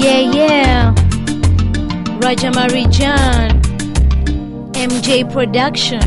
Yeah, yeah. Raja Marijan. MJ Production.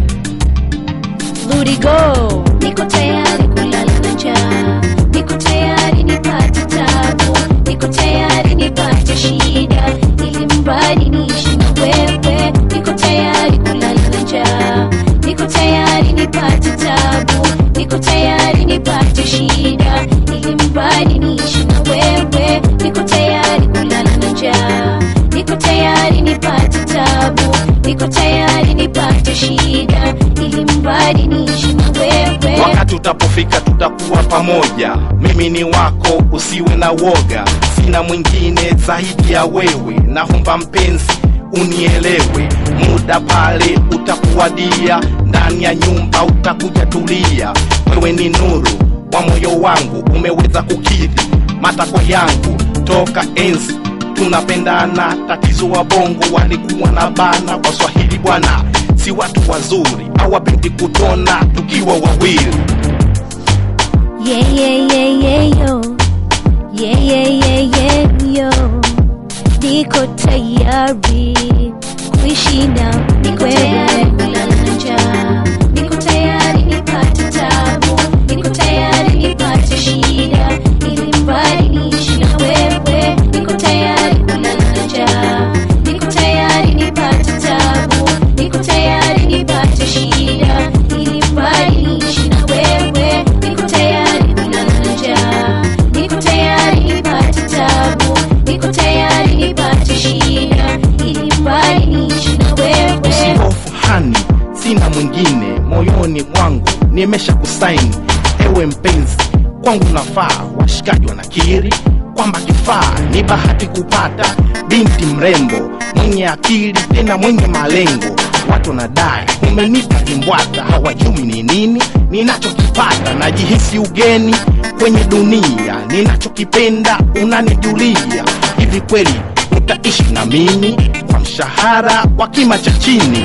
Ludi Go. Niko tayari kulala na njaa. Niko tayari nipate tabu. Niko tayari nipate shida. Ili mradi niishi na wewe. Niko tayari kulala na njaa. Niko tayari nipate tabu. Niko tayari nipate shida. Ili mradi niishi na wewe. Niko tayari kulala na njaa. Niko tayari nipate tabu. Niko tayari nipate shida. Ili mradi niishi na wewe. wakati utapofika tutakuwa pamoja mimi ni wako usiwe na woga sina mwingine zaidi ya wewe naomba mpenzi unielewe muda pale utakuwadia ndani ya nyumba utakuja tulia wewe ni nuru wa moyo wangu umeweza kukidhi matakwa yangu toka enzi tunapendana tatizo wa bongo walikuwa na bana kwa swahili bwana si watu wazuri hawapendi kutona tukiwa wawili Yeah, yeah, yeah, yeah, yo. Yeah, yeah, yeah, yeah, yo. Niko tayari kuishi na Niko wewe. tayari kulala na njaa. Niko tayari nipate tabu. Niko tayari nipate shida. Ili mradi niishi na wewe. Niko tayari kulala na njaa. Niko tayari nipate tabu. Niko tayari nipate shida. Ili mradi niishi na wewe. Niko tayari kulala na njaa. Niko tayari nipate tabu. Niko tayari nipate shida. Ili mradi niishi na wewe. usihofu hani sina mwingine moyoni mwangu nimesha kusaini ewe mpenzi kwangu nafaa washikaji wanakiri kwamba kifaa ni bahati kupata binti mrembo mwenye akili tena mwenye malengo watu wanadai umenipa kimbwata hawajui ni nini ninachokipata najihisi ugeni kwenye dunia ninachokipenda unanijulia hivi kweli utaishi na mimi kwa mshahara wa kima cha chini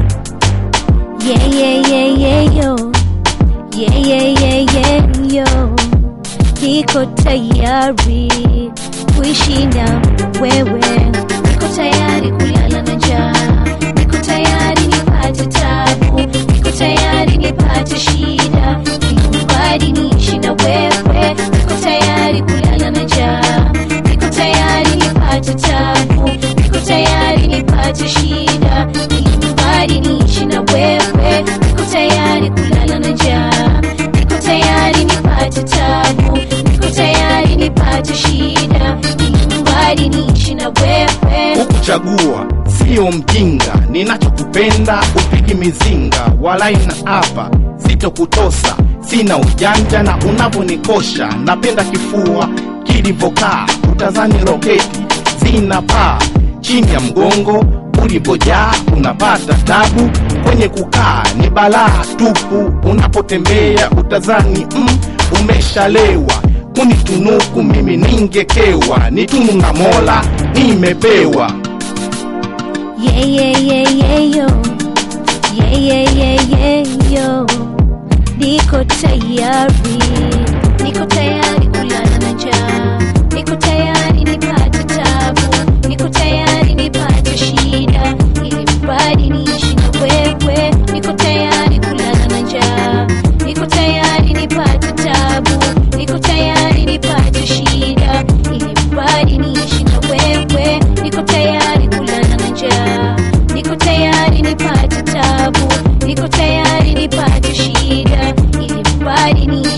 Yeah, yeah, yeah, yeah, yo. Yeah, yeah, yeah, yeah, yo. Niko tayari kuishi na wewe. Niko tayari kulala na njaa. Niko tayari nipate tabu. Niko tayari nipate shida. Ili mradi niishi na wewe. Niko tayari kulala na njaa. Niko tayari nipate tabu. Niko tayari nipate shida. Ili mradi niishi na wewe. Niko tayari kulala na njaa. Niko tayari nipate tabu. Niko tayari nipate shida. Ili mradi niishi na wewe. kukuchagua sio mjinga ninachokupenda upigi mizinga walai na hapa sitokutosa sina ujanja na unavyonikosha napenda kifua kilivyokaa utazani roketi zina paa chini ya mgongo ulipojaa unapata tabu kwenye kukaa ni balaa tupu unapotembea utazani mm, umeshalewa kunitunuku mimi ningekewa ni tunu na mola nimepewa Yeah, yeah, yeah, yeah, yo. Yeah, yeah, yeah, yeah, yo. Niko tayari. Niko tayari kulala na njaa. Niko tayari nipate tabu. Niko tayari nipate shida. Ili mradi niishi na wewe. Niko tayari kulala na njaa. Niko tayari nipate tabu. Niko tayari nipate shida. Ili mradi niishi na wewe. Niko tayari kulala na njaa. Niko tayari nipate tabu. Niko tayari nipate shida. Ili mradi niishi